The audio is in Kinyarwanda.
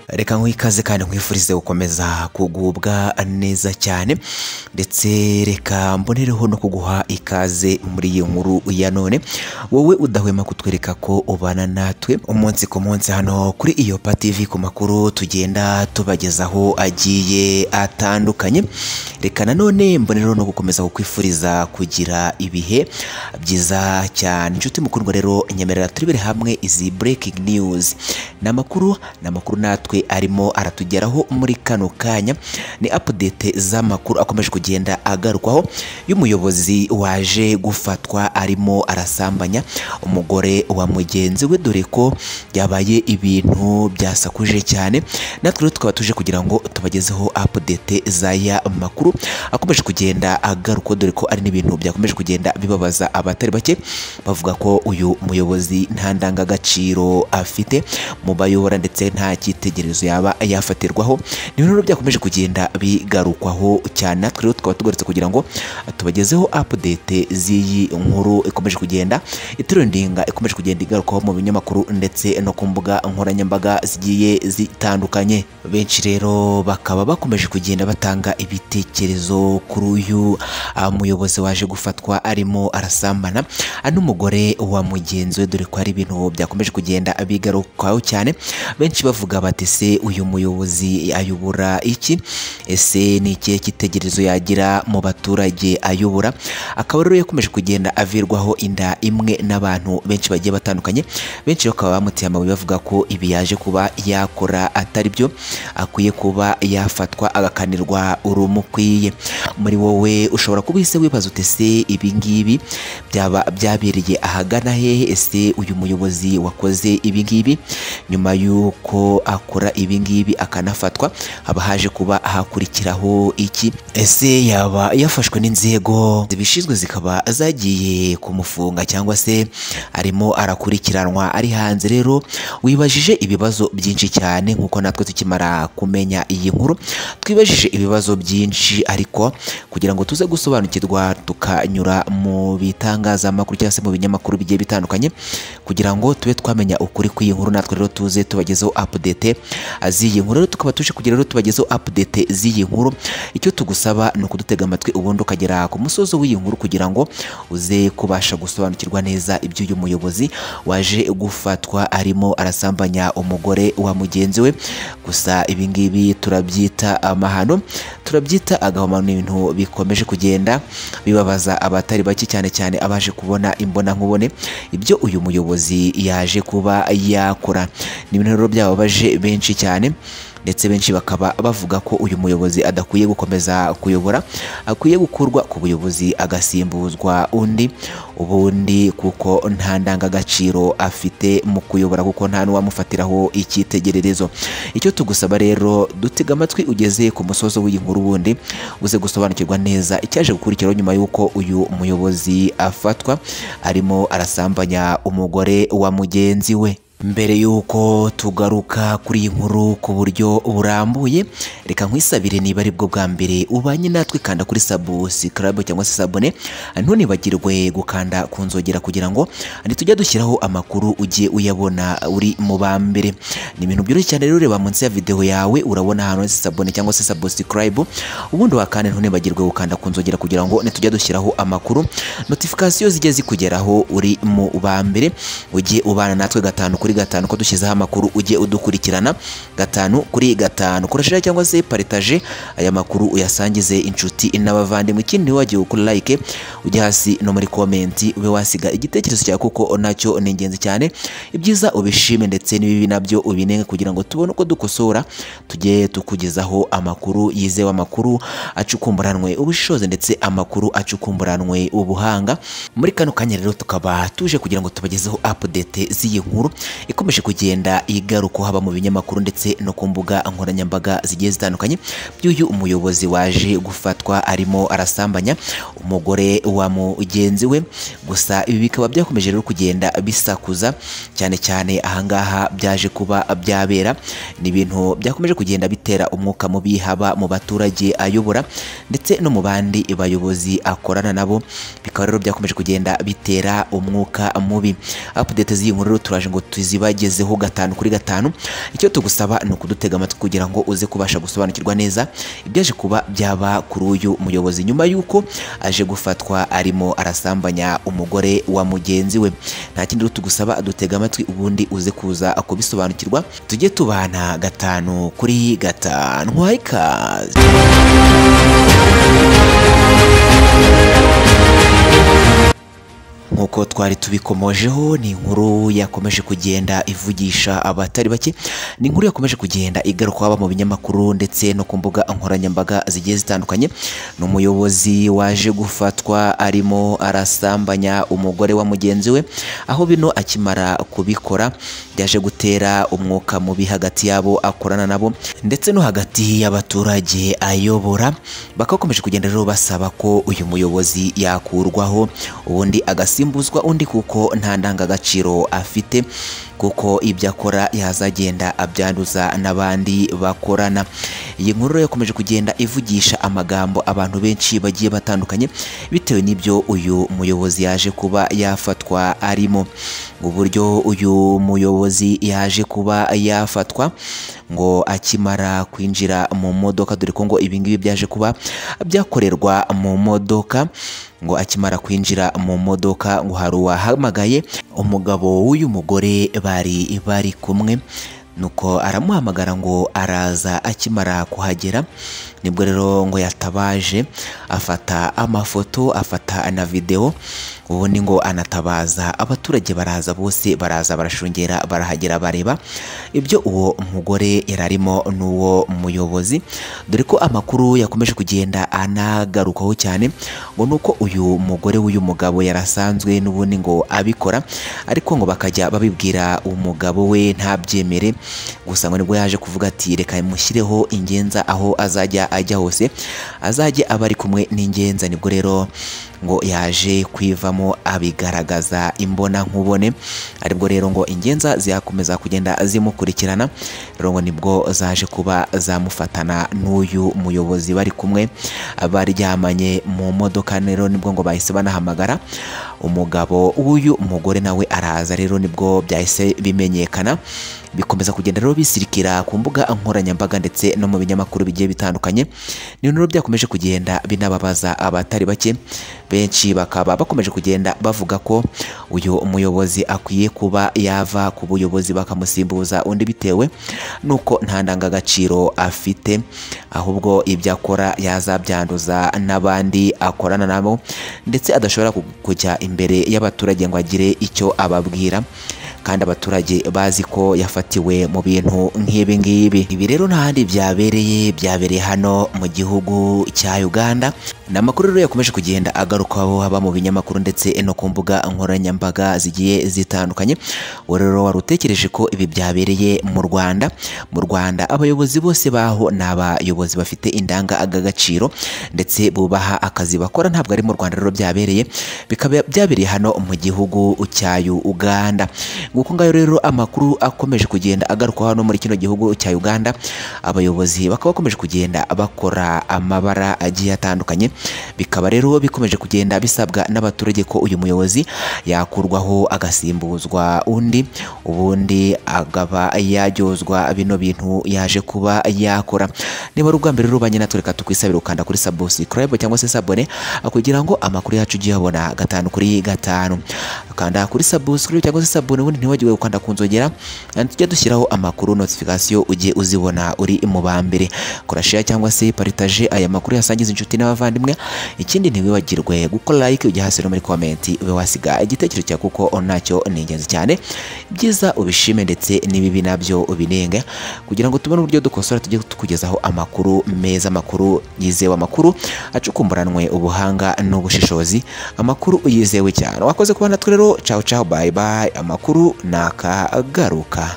reka nkwikaze kandi nkwifurize gukomeza kugubwa neza cyane ndetse reka mbonereho no kuguha ikaze muri iyi nkuru ya none wowe udahwema kutwereka ko ubana natwe umunsi ku munsi hano kuri iyo TV ku makuru tugenda tubagezaho agiye atandukanye reka nanone mbonereho no gukomeza kukwifuriza kugira ibihe byiza cyane inshuti mukundwa rero nyemerera turebere hamwe izi breaking news ni amakuru ni amakuru natwe arimo aratugeraho muri kano kanya ni update z'amakuru akomeje kugenda agarukwaho y'umuyobozi waje gufatwa arimo arasambanya umugore wa mugenzi we dore ko byabaye ibintu byasakuje cyane natwe rero tukaba tuje kugira ngo tubagezeho update z'aya makuru akomeje kugenda agarukwa dore ko ari n'ibintu byakomeje kugenda bibabaza abatari bake bavuga ko uyu muyobozi nta ndangagaciro afite mu bayobora ndetse nta cyitegererezo yaba yafatirwaho ni ibintu rero byakomeje kugenda bigarukwaho cyane natwe rero tukaba tugarutse kugira ngo tubagezeho update z'iyi nkuru ikomeje kugenda iturindinga ikomeje kugenda igarukwaho mu binyamakuru ndetse no ku mbuga nkoranyambaga zigiye zitandukanye benshi rero bakaba bakomeje kugenda batanga ibitekerezo kuri uyu ah, muyobozi waje gufatwa arimo arasambana ah, n'umugore wa mugenzi we dore ko hari ibintu byakomeje kugenda bigarukaho cyane benshi bavuga bati se uyu muyobozi ayobora iki ese ni ikihe cyitegererezo yagira mu baturage ayobora akaba rero yakomeje kugenda avirwaho inda imwe n'abantu benshi bagiye batandukanye benshi bakaba bamuteye amabuye bavuga ko ibi yaje kuba yakora atari byo akwiye kuba yafatwa agakanirwa urumukwiye muri wowe ushobora kuba uhise wibaza uti ese ibi ngibi byaba byabereye ahagana hehe ese uyu muyobozi wakoze ibi ngibi nyuma y'uko akora ibi ngibi akanafatwa haba haje kuba hakurikiraho iki ese yaba yafashwe n'inzego zibishinzwe zikaba zagiye kumufunga cyangwa se arimo arakurikiranwa ari hanze rero wibajije ibibazo byinshi cyane nk'uko natwe tukimara kumenya iyi nkuru twibajije ibibazo byinshi ariko kugira ngo tuze gusobanukirwa tukanyura mu bitangazamakuru cyangwa se mu binyamakuru bigiye bitandukanye kugira ngo tube twamenya ukuri kw'iyi nkuru natwe rero tuze tubagezeho update z'iyi nkuru rero tukaba tuje kugira rero tubagezeho update z'iyi nkuru icyo tugusaba ni ukudutega amatwi ubundi ukagera ku musozo w'iyi nkuru kugira ngo uze kubasha gusobanukirwa neza iby'uyu muyobozi waje gufatwa arimo arasambanya umugore wa mugenzi we gusa ibi ngibi turabyita amahano turabyita agahomano ni ibintu bikomeje kugenda bibabaza abatari bake cyane cyane abaje kubona imbonankubone ibyo uyu muyobozi yaje kuba yakora ni ibintu rero byababaje benshi cyane ndetse benshi bakaba bavuga ko uyu muyobozi adakwiye gukomeza kuyobora akwiye gukurwa ku buyobozi agasimbuzwa undi ubundi kuko nta ndangagaciro afite mu kuyobora kuko nta n'uwamufatiraho icyitegererezo icyo tugusaba rero dutega amatwi ugeze ku musozo w'iyi nkuru ubundi uze gusobanukirwa neza icyaje gukurikiraho nyuma y'uko uyu muyobozi afatwa arimo arasambanya umugore wa mugenzi we mbere y'uko tugaruka kuri iyi nkuru ku buryo burambuye reka nkwisabire niba ari bwo bwa mbere ubanye natwe kanda kuri sabusikarabe cyangwa se sabone ntunibagirwe gukanda ku nzogera kugira ngo ntitujya dushyiraho amakuru ugiye uyabona uri mu ba mbere ni ibintu byoroshye cyane rero ureba munsi ya videwo yawe urabona ahantu handitse sabone cyangwa se sabusikarabe ubundi wakanda ntunibagirwe gukanda ku nzogera kugira ngo ntitujya dushyiraho amakuru notifikasiyo zijye zikugeraho uri mu ba mbere ujye ubana natwe gatanu kuri gatanu ko dushyizeho amakuru ujye udukurikirana gatanu kuri gatanu koresheje cyangwa se paritaje aya makuru uyasangize inshuti n'abavandimwe ikindi wagiye gukora like ujye hasi no muri komenti ube wasiga igitekerezo cyawe kuko nacyo ni ingenzi cyane ibyiza ubishime ndetse n'ibibi nabyo ubinenge kugira ngo tubone uko dukosora tujye tukugezaho amakuru yizewe amakuru acukumburanwe ubushishozi ndetse amakuru acukumburanwe ubuhanga muri kano kanya rero tukaba tuje kugira ngo tubagezeho update z'iyi nkuru ikomeje kugenda igaruka haba mu binyamakuru ndetse no ku mbuga nkoranyambaga zigiye zitandukanye by'uyu umuyobozi waje gufatwa arimo arasambanya umugore wa mugenzi we gusa ibi bikaba byakomeje rero kugenda bisakuza cyane cyane ahangaha byaje kuba byabera ni ibintu byakomeje kugenda bitera umwuka mubi haba mu baturage ayobora ndetse no mu bandi bayobozi akorana nabo bikaba rero byakomeje kugenda bitera umwuka mubi update z'iyi nkuru rero turaje ngo tuzi zibagezeho gatanu kuri gatanu icyo tugusaba ni ukudutega amatwi kugira ngo uze kubasha gusobanukirwa neza ibyaje kuba byaba kuri uyu muyobozi nyuma y'uko aje gufatwa arimo arasambanya umugore wa mugenzi we nta kindi rero tugusaba dutega amatwi ubundi uze kuza kubisobanukirwa tujye tubana gatanu kuri gatanu waha ikaze nk'uko twari tubikomojeho ni inkuru yakomeje kugenda ivugisha abatari bake ni inkuru yakomeje kugenda igaruka haba mu binyamakuru ndetse no ku mbuga nkoranyambaga zigiye zitandukanye ni umuyobozi waje gufatwa arimo arasambanya umugore wa mugenzi we aho bino akimara kubikora byaje gutera umwuka mubi hagati yabo akorana nabo ndetse no hagati y'abaturage ayobora bakakomeje kugenda rero basaba ko uyu muyobozi yakurwaho ubundi agasimbuzwa undi kuko nta ndangagaciro afite kuko ibyo akora yazagenda abyanduza n'abandi bakorana iyi nkuru rero yakomeje kugenda ivugisha amagambo abantu benshi bagiye batandukanye bitewe n'ibyo uyu muyobozi yaje kuba yafatwa arimo uburyo uyu muyobozi yaje kuba yafatwa ngo akimara kwinjira mu modoka dore ko ngo ibingibi byaje kuba byakorerwa mu modoka ngo akimara kwinjira mu modoka ngo hari uwahamagaye umugabo w'uyu mugore bari bari kumwe nuko aramuhamagara ngo araza akimara kuhagera nibwo rero ngo yatabaje afata amafoto afata na videwo ubundi ngo anatabaza abaturage baraza bose baraza barashungera barahagera bareba ibyo uwo mugore yari arimo n'uwo muyobozi dore ko amakuru yakomeje kugenda anagarukaho cyane ngo ni uko uyu mugore w'uyu mugabo yarasanzwe n'ubundi ngo abikora ariko ngo bakajya babibwira umugabo we ntabyemere gusa ngo nibwo yaje kuvuga ati reka mushyireho ingenza aho azajya ajya hose azajye aba ari kumwe n'ingenza nibwo rero ngo yaje kwivamo abigaragaza imbona nkubone aribwo rero ngo ingenza ziyakomeza kugenda zimukurikirana rero ngo nibwo zaje kuba zamufatana n'uyu muyobozi bari kumwe baryamanye mu modoka rero nibwo ngo bahise banahamagara umugabo w'uyu mugore nawe araza rero nibwo byahise bimenyekana bikomeza kugenda rero bisirikira ku mbuga nkoranyambaga ndetse no mu binyamakuru bigiye bitandukanye ni rero byakomeje kugenda binababaza abatari bake benshi bakaba bakomeje kugenda bavuga ko uyu muyobozi akwiye kuba yava ku buyobozi bakamusimbuza undi bitewe n'uko nta ndangagaciro afite ahubwo ibyo akora yazabyanduza n'abandi akorana nabo ndetse adashobora kujya imbere y'abaturage ngo agire icyo ababwira kandi abaturage bazi ko yafatiwe mu bintu nk'ibi ngibi ibi rero ntahandi byabereye byabereye hano mu gihugu cya Uganda ni amakuru rero yakomeje kugenda agarukaho haba mu binyamakuru ndetse no ku mbuga nkoranyambaga zigiye zitandukanye wowe rero wari utekereje ko ibi byabereye mu rwanda mu rwanda abayobozi bose baho ni abayobozi bafite indangagaciro ndetse bubaha akazi bakora ntabwo ari mu rwanda rero byabereye bikaba byabereye hano mu gihugu cya uganda nguko ngayo rero amakuru akomeje kugenda agarukaho hano muri kino gihugu cya uganda abayobozi bakaba bakomeje kugenda bakora amabara agiye atandukanye bikaba rero bikomeje kugenda bisabwa n'abaturage ko uyu muyobozi yakurwaho agasimbuzwa undi ubundi akaba yajyozwa bino bintu yaje kuba yakora niba ari ubwa mbere rero banye natwe reka tukwisabira ukanda kuri subscribe cyangwa se sabone kugira ngo amakuru yacu ujye uyabona gatanu kuri gatanu kanda kuri subscribe cyangwa se sabone ubundi ntiwagire gukanda ku nzogera tujye dushyiraho amakuru notification ujye uzibona uri mu ba mbere kora share cyangwa se paritaje aya makuru yasangiza inshuti n'abavandimwe ikindi ntiwibagirwe gukora like ujya hasi no muri komenti ube wasiga igitekerezo cyawe kuko nacyo ni ingenzi cyane byiza ubishime ndetse n'ibibi nabyo ubinenge kugira ngo tubone uburyo dukosora tujye tukugezaho amakuru meza amakuru yizewe amakuru acukumburanwe ubuhanga n'ubushishozi amakuru yizewe cyane wakoze kuba natwe rero caho caho bayi bayi amakuru nakagaruka